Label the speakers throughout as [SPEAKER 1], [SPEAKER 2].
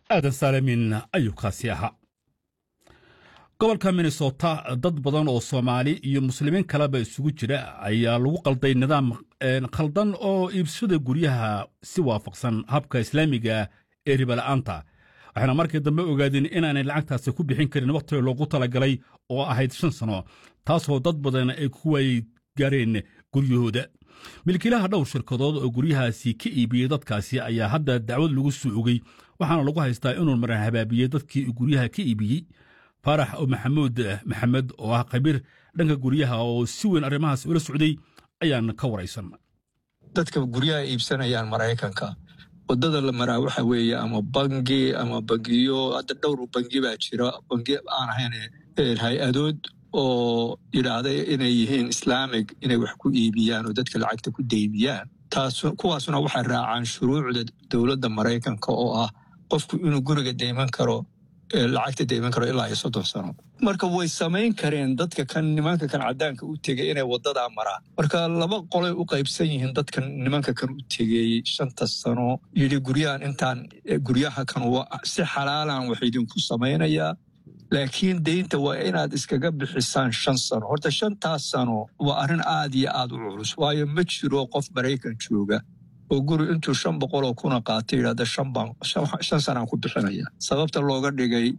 [SPEAKER 1] aadan saalamin ayuu kaasi ahaa gobolka minnesota dad badan oo soomaali iyo muslimiin kaleba isugu jira ayaa lagu qalday nidaam khaldan oo iibsada guryaha si waafaqsan habka islaamiga ee ribala'aanta waxayna markii dambe ogaadeen inaanay lacagtaasi ku bixin karin wakhtiga loogu talagalay oo ahayd shan sano taasoo dad badan ay ku waay gaareen guryahooda milkiilaha dhowr shirkadood oo guryahaasi ka iibiyey dadkaasi ayaa hadda dacwad lagu soo ogey waxaana lagu haystaa inuu maran habaabiyey dadkii guryaha ka iibiyey faarax maxamuud maxamed oo ah khabiir dhanka guryaha oo si weyn arrimahaas ula socday ayaan ka waraysan
[SPEAKER 2] dadka guryaha iibsanayaan maraykanka wadada la maraa waxa weeye ama bangi ama bangiyo hadda dhowr bangi baa jira bangi aan ahayn hay-adood oo yidhaahday inay yihiin islaamig inay wax ku iibiyaan oo dadka lacagta ku deymiyaan taas kuwaasuna waxay raacaan shuruucda dowladda maraykanka oo ah qofku inuu guriga deyman karo lacagta deyman karo ilaa iyo soddon sano marka way samayn kareen dadka kan nimanka kan caddaanka u tegey inay wadadaa maraan marka laba qolay u qaybsan yihiin dadkan nimanka kan u tegey shanta sano yidhi guryahan intaan guryaha kan si xalaalan wax idinku samaynayaa laakiin deynta waa inaad iskaga bixisaan shan sano horta shantaas sano waa arrin aad iyo aad u culus waayo ma jiro qof maraykan jooga oo guri intuu shan boqoloo kuna qaatay yidhahda shan sanaan ku bixinaya sababta looga dhigay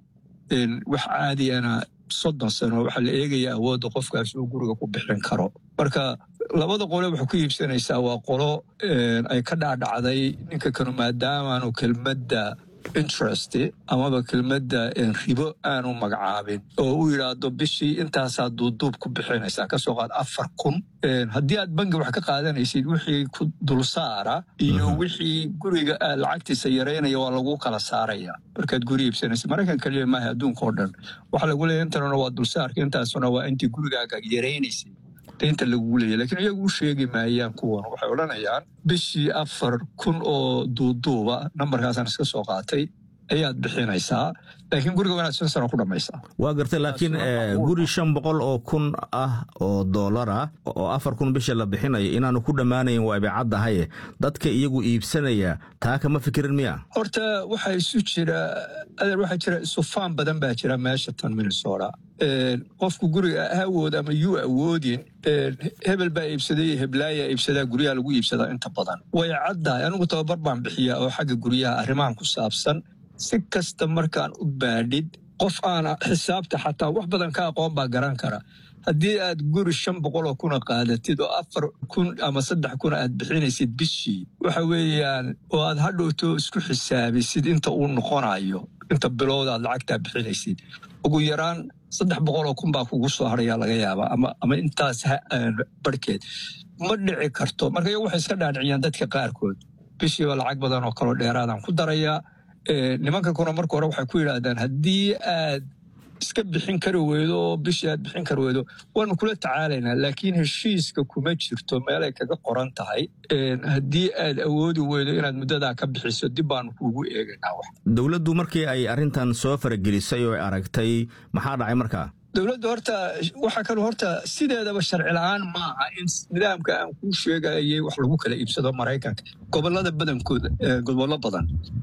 [SPEAKER 2] wax caadiyana soddon sano waxaa la eegaya awoodda qofkaas uu guriga ku bixin karo marka labada qole waxay ku iibsanaysaa waa qolo ay ka dhacdhacday ninka kanu maadaamaanu kelmadda interest amaba kelmadda ribo aanu magacaabin oo u yidhaahdo bishii intaasaa duuduub ku bixinaysaa kasoo qaad afar kun haddii aad bangi wax ka qaadanaysid wixii ku dulsaara iyo wixii guriga aad lacagtiisa yaraynaya waa lagu kala saaraya markaad guri iibsanaysid maraykan kaliya maaha adduunka oo dhan waxaa lagu leeya intana waa dulsaarka intaasuna waa intii gurigaaga yaraynaysay deynta lagugu leeya lakiin iyagu u sheegi maayaan kuwan waxay odhanayaan bishii afar kun oo duuduuba nambarkaasaan iska soo qaatay ayaad bixinaysaa laakiin guriga waa inaad shan sano ku dhammaysaa
[SPEAKER 3] waa gartay laakiin guri shan boqol oo kun ah oo dollar ah oo afar kun bisha la bixinayo inaanu ku dhammaanayn waa ibicaddahaye dadka iyagu iibsanaya taa kama fikirin miya
[SPEAKER 2] horta waxaa isu jira adeer waxaa jira isufaan badan baa jira meesha tan minnesota qofku guriga awood ama yuu awoodin hebel baa iibsaday heblaaya iibsadaa guryaha lagu iibsadaa inta badan way caddahay anigu tababar baan bixiyaa oo xagga guryaha arrimahan ku saabsan si kasta markaan u baadhid qof aana xisaabta xataa wax badan ka aqoon baa garan kara haddii aad guri shan boqoloo kuna qaadatid oo afar kun ama saddex kun aad bixinaysid bishii waxa weeyaan oo aad hadhowto isku xisaabisid inta uu noqonayo inta bilowda aad lacagtaa bixinaysid ugu yaraan saddex boqoloo kun baa kugu soo harayaa laga yaabaa ama intaas barhkeed ma dhici karto marka iyagu waxay iska dhaadhiciyaan dadka qaarkood bishiiba lacag badan oo kaloo dheeraadaan ku darayaa nimanka kuna marka hore waxay ku yidhaahdaan haddii aad iska bixin kari weydo oo bishii aad bixin kari weydo waanu kula tacaalaynaa laakiin heshiiska kuma jirto meelay kaga qoran tahay haddii aad awoodi weydo inaad muddadaa ka bixiso dib baanu kuugu eegaynaa wax
[SPEAKER 3] dowladdu markii ay arrintan soo faragelisay oo aragtay maxaa dhacay markaa
[SPEAKER 2] dowladda horta waxaa kaloo horta sideedaba sharci la-aan maaha in nidaamka aan kuu sheegayay wax lagu kala iibsado maraykanka gobolada badankooda gobollo badan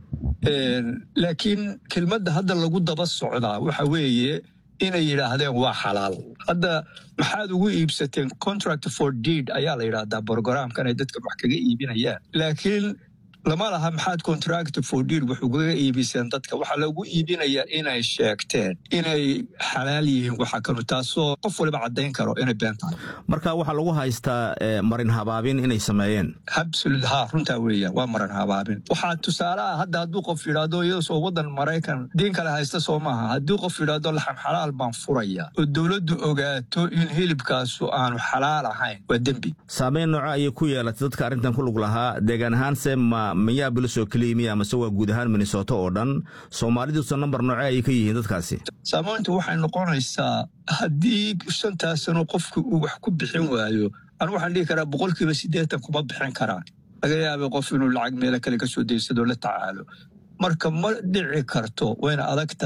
[SPEAKER 2] laakiin kelmadda hadda lagu daba socdaa waxa weeye inay yidhaahdeen waa xalaal hadda maxaad ugu iibsateen contract for deed ayaa la yidhaahdaa brogramkan ay dadkan wax kaga iibinayaan laakiin lama laha maxaad contract for deed wax ugaga iibiseen dadka waxaa lagu iibinayaa inay sheegteen inay xalaal yihiin waxa kanu taasoo qof waliba caddayn karo inay been tahay
[SPEAKER 3] marka waxaa lagu haystaa marin habaabin inay sameeyeen
[SPEAKER 2] absolut ha runtaa weeyaan waa marin habaabin waxaa tusaale ah hadda hadduu qof yidhaahdo iyadoo waddan maraykan diin kale haysta soo maaha haddii qof yidhaahdo laxam xalaal baan furaya oo dowladdu ogaato in hilibkaasu aanu xalaal ahayn waa dembi
[SPEAKER 3] saameyn nooco ayay ku yeelatay dadka arrintan ku lug lahaa deegaan ahaanse ma minneabolis oo keliya miya amase waa guud ahaan minnesota oo dhan soomaaliduusa nambar nooce ayay ka yihiin dadkaasi
[SPEAKER 2] saamayntu waxay noqonaysaa haddii shantaas sano qofku uu wax ku bixin waayo anu waxaan dhihi karaa boqolkiiba siddeetan kuma bixin karaan laga yaabay qof inuu lacag meelo kale ka soo daysadoo la tacaalo marka ma dhici karto wayna adag tahay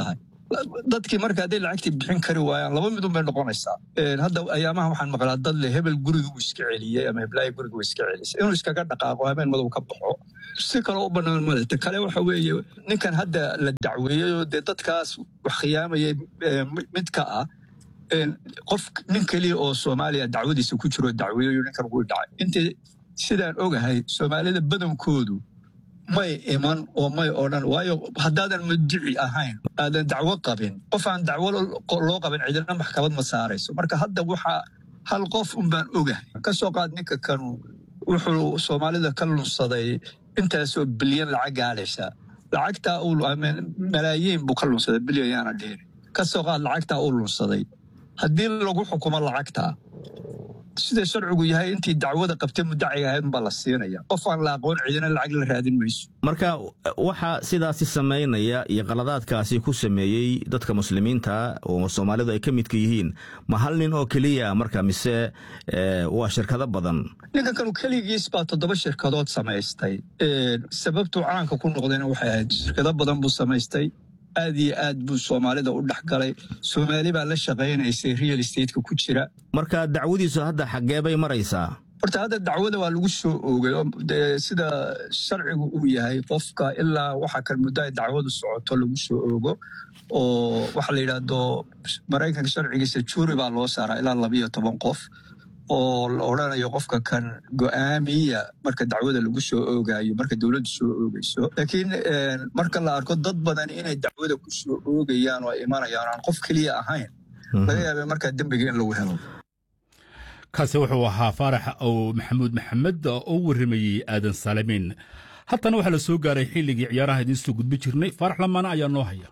[SPEAKER 2] dadkii marka hadday lacagtii bixin kari waayaan laba midun bay noqonaysaa hadda ayaamaha waxaan maqlaa dad le hebel guriga uu iska celiyey ama heblaaya guriga uu iska celisay inuu iskaga dhaqaaqo habeen madow ka baxo si kaloo u bannaan male ta kale waxa weeye ninkan hadda la dacweeyey oo dee dadkaas wax khiyaamayay mid ka ah qof nin keliya oo soomaaliya dacwadiisa ku jiro dacweeyo ninkan wuu dhacay intii sidaan ogahay soomaalida badankoodu may iman oo may odhan waayo haddaadan mudici ahayn aadan dacwo qabin qof aan dacwo loo qabin cidina maxkamad ma saarayso marka hadda waxaa hal qof un baan ogahay ka soo qaad ninka kanu wuxuu soomaalida ka lunsaday intaasoo bilyan lacag gaadhaysa lacagtaa uu malaayiin buu ka lunsaday bilyan yaana dhihin ka soo qaad lacagtaa uu lunsaday haddii lagu xukumo lacagtaa sida sharcigu yahay intii dacwada qabtay mudaciga ahayd unbaa la siinaya qof aan la aqoon cidina lacag la raadin mayso
[SPEAKER 3] marka waxaa sidaasi samaynaya iyo qaladaadkaasi ku sameeyey dadka muslimiinta oo soomaalidu ay ka midka yihiin ma hal nin oo keliya marka mise waa shirkado badan
[SPEAKER 2] ninkan kanu keligiis baa toddoba shirkadood samaystay sababtuu caanka ku noqdayna waxay ahayd shirkado badan buu samaystay aad iyo aad buu soomaalida u dhex galay soomaali baa la shaqaynaysay real stateka ku jira
[SPEAKER 3] marka dacwadiisu hadda xaggee bay maraysaa
[SPEAKER 2] horta hadda dacwada waa lagu soo oogay sida sharcigu uu yahay qofka ilaa waxa kan muddo ay dacwadu socoto lagu soo oogo oo waxa la yidhaahdo maraykanka sharcigiisa juuri baa loo saaraa ilaa labiyo toban qof oo la odrhanayo qofka kan go'aamiya marka dacwada lagu soo oogaayo marka dowladdu soo oogayso laakiin marka la arko dad badan inay dacwada ku soo oogayaan oo imanayaan aan qof keliya ahayn laga yaaba markaa dembiga in lagu helo
[SPEAKER 1] kaasi wuxuu ahaa faarax ow maxamuud maxamed oo warramayey aadan saalimiin haddana waxaa la soo gaaray xilligii ciyaaraha idiin soo gudbi jirnay faarax lamaana ayaa noo haya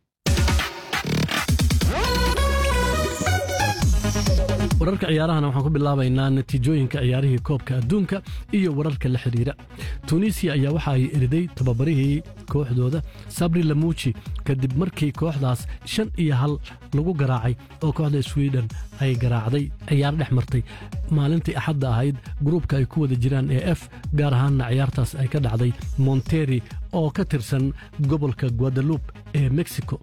[SPEAKER 4] wararka ciyaarahana waxaan ku bilaabaynaa natiijooyinka ciyaarihii koobka adduunka iyo wararka la xidhiira tunisiya ayaa waxa ay eriday tababarihii kooxdooda sabri lamuuji kadib markii kooxdaas shan iyo hal lagu garaacay oo kooxda swiden ay garaacday ciyaar dhex martay maalintii axadda ahayd gruubka ay ku wada jiraan ee f gaar ahaanna ciyaartaas ay ka dhacday monteri oo ka tirsan gobolka guadalupe ee mexico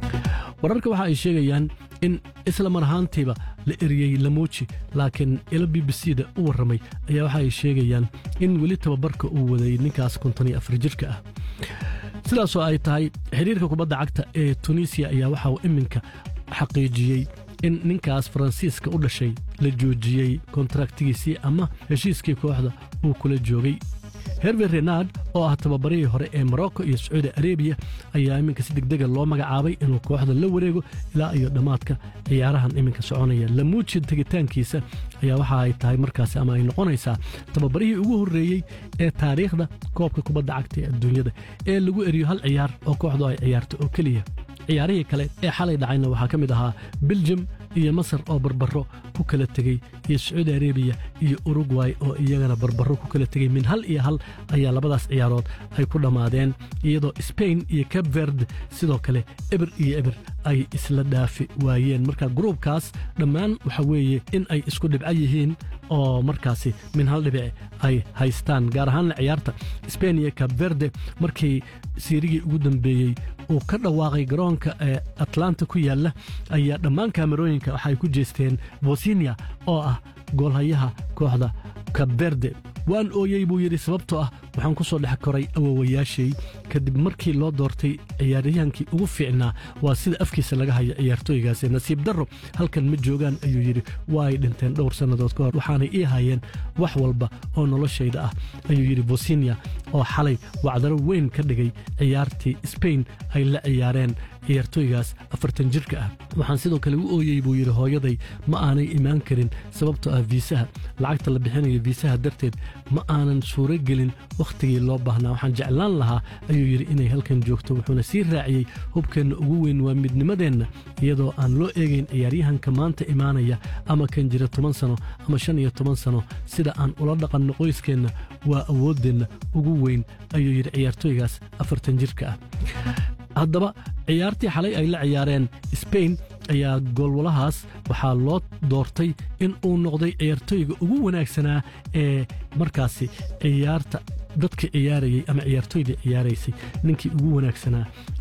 [SPEAKER 4] wararka waxa ay sheegayaan in isla mar ahaantiiba la eriyey lamuuji laakiin ilo b b c da u warramay ayaa waxa ay sheegayaan in weli tababarka uu waday ninkaas konton iyo afar jirka ah sidaasoo ay tahay xidhiirka kubadda cagta ee tunisiya ayaa waxa uu iminka xaqiijiyey in ninkaas faransiiska u dhashay la joojiyey kontraktigiisii ama heshiiskii kooxda uu kula joogay herve renard oo ah tababarihii hore ee morocco iyo sacuudi arebiya ayaa iminka si degdega loo magacaabay inuu kooxda la wareego ilaa iyo dhammaadka ciyaarahan iminka soconaya lamuuji tegitaankiisa ayaa waxa ay tahay markaasi ama ay noqonaysaa tababarihii ugu horreeyey ee taariikhda koobka kubadda cagta ee adduunyada ee lagu eriyo hal ciyaar oo kooxdu ay ciyaarto oo keliya ciyaarihii kale ee xalay dhacayna waxaa ka mid ahaa beljum iyo masar oo barbaro ku kala tegey iyo sacuudi arebiya iyo urugway oo iyagana barbaro ku kala tegey min hal iyo hal ayaa labadaas ciyaarood ay ku dhammaadeen iyadoo sbain iyo cab verd sidoo kale eber iyo eber ay isla dhaafi waayeen marka gruubkaas dhammaan waxa weeye in ay isku dhibco yihiin oo markaasi min hal dhibic ay haystaan gaar ahaanna ciyaarta sbain iyo cab verde markii siirigii ugu dambeeyey uu ka dhawaaqay garoonka ee atlanta ku yaalla ayaa dhammaan kaamerooyinka waxaay ku jeesteen bosinia oo ah goolhayaha kooxda kabverde waan ooyey buu yidhi sababtoo ah waxaan ku soo dhex koray awowayaashay kadib markii loo doortay ciyaaryahankii ugu fiicnaa waa sida afkiisa laga haya ciyaartooygaasi nasiib darro halkan ma joogaan ayuu yidhi waa ay dhinteen dhowr sannadood ka hor waxaanay ii hayeen wax walba oo noloshayda ah ayuu yidhi bosinia oo xalay wacdaro weyn ka dhigay ciyaartii sbain ay la ciyaareen ciyaartooygaas afartan jirka ah waxaan sidoo kale u ooyey buu yidhi hooyaday ma aanay imaan karin sababtoo ah viisaha lacagta la bixinayo viisaha darteed ma aanan suuro gelin wakhtigii loo baahnaa waxaan jeclaan lahaa ayuu yidhi inay halkan joogto wuxuuna sii raaciyey hubkeenna ugu weyn waa midnimadeenna iyadoo aan loo eegayn ciyaaryahanka maanta imaanaya ama kan jira toban sano ama shan iyo toban sano sida aan ula dhaqanno qoyskeenna waa awooddeenna ugu weyn ayuu yidhi ciyaartooygaas afartan jirka ah haddaba ciyaartii xalay ay la ciyaareen sbain ayaa goolwalahaas waxaa loo doortay in uu noqday ciyaartooyga ugu wanaagsanaa ee markaasi ciyaarta dadka ciyaarayey ama ciyaartooyda ciyaaraysay ninkii ugu wanaagsanaa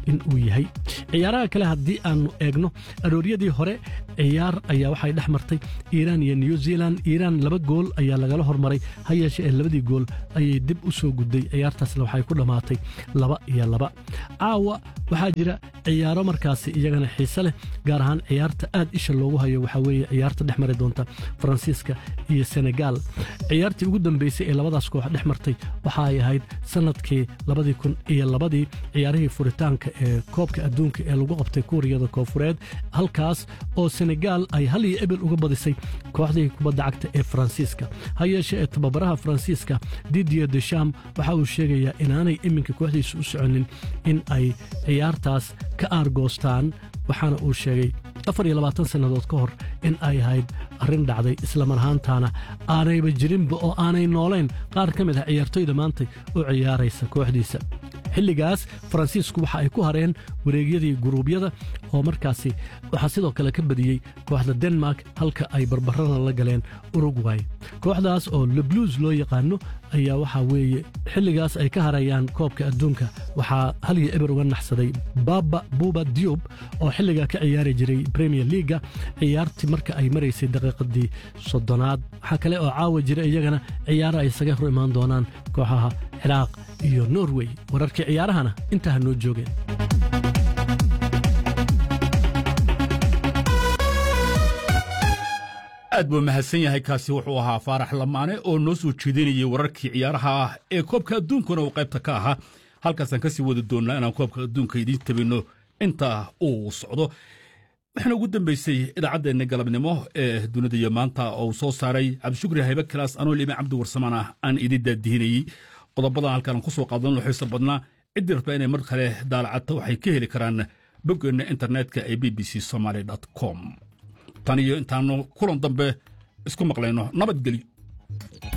[SPEAKER 4] in uu yahay ciyaaraha kale haddii aannu eegno arooryadii hore ciyaar ayaa waxay dhex martay iiraan iyo new zealand iiraan laba gool ayaa lagala hormaray ha yeeshe ee labadii gool ayay dib u soo gudday ciyaartaasna waxay ku dhammaatay laba iyo laba caawa waxaa jira ciyaaro markaasi iyagana xiise leh gaar ahaan ciyaarta aad isha loogu hayo waxaa weeye ciyaarta dhex mari doonta faransiiska iyo senegaal ciyaartii ugu dambeysay ee labadaas koox dhex martay waxa ay ahayd sannadkii labadii kun iyo labadii ciyaarihii furitaanka ee koobka adduunka ee lagu qabtay kuuriyada koofureed halkaas oo senegaal ay hal iyo ebel uga badisay kooxdii kubadda cagta ee faransiiska ha yeeshe ee tababaraha faransiiska didier desham waxa uu sheegayaa inaanay iminka kooxdiisu u soconin in ay ciyaartaas ka aargoostaan waxaana uu sheegay afar iyo labaatan sannadood ka hor in ay ahayd arrin dhacday islamar ahaantaana aanayba jirinba oo aanay noolayn qaar ka mid ah ciyaartoyda maantay u ciyaaraysa kooxdiisa xilligaas faransiisku waxa ay ku hareen wareegyadii guruubyada oo markaasi waxaa sidoo kale ka badiyey kooxda denmark halka ay barbarana la galeen urugway kooxdaas oo lebluus loo yaqaano ayaa waxaa weeye xilligaas ay ka harayaan koobka adduunka waxaa hal iyo eber uga naxsaday baba buba diub oo xilligaa ka ciyaari jiray premier leaga ciyaartii marka ay maraysay daqiiqadii soddonaad waxaa kale oo caawa jira iyagana ciyaaro ay isaga hor imaan doonaan kooxaha ciraaq iyo norway wararkii ciyaarahana intaa ha noo joogeen
[SPEAKER 1] aad buu mahadsan yahay kaasi wuxuu ahaa faarax lamaane oo noo soo jeedinayay wararkii ciyaaraha ah ee koobka adduunkuna uu qaybta ka ahaa halkaasaan kasii wadi doonnaa inaan koobka adduunka idiin tabinno inta uu socdo waxaana ugu dambeysay idaacaddeenna galabnimo ee dunida iyo maanta oo uu soo saaray cabdishukri haybe kalaas anoo lime cabdi warsamaan ah aan idin daadihinayey qodobadan halkaan ku soo qaadanno xiisa badnaa ciddii rabta inay mar kale daalacato waxay ka heli karaan boggeenna internetka ee b b c somaly com tan iyo intaannu kulan dambe isku maqlayno nabadgelyo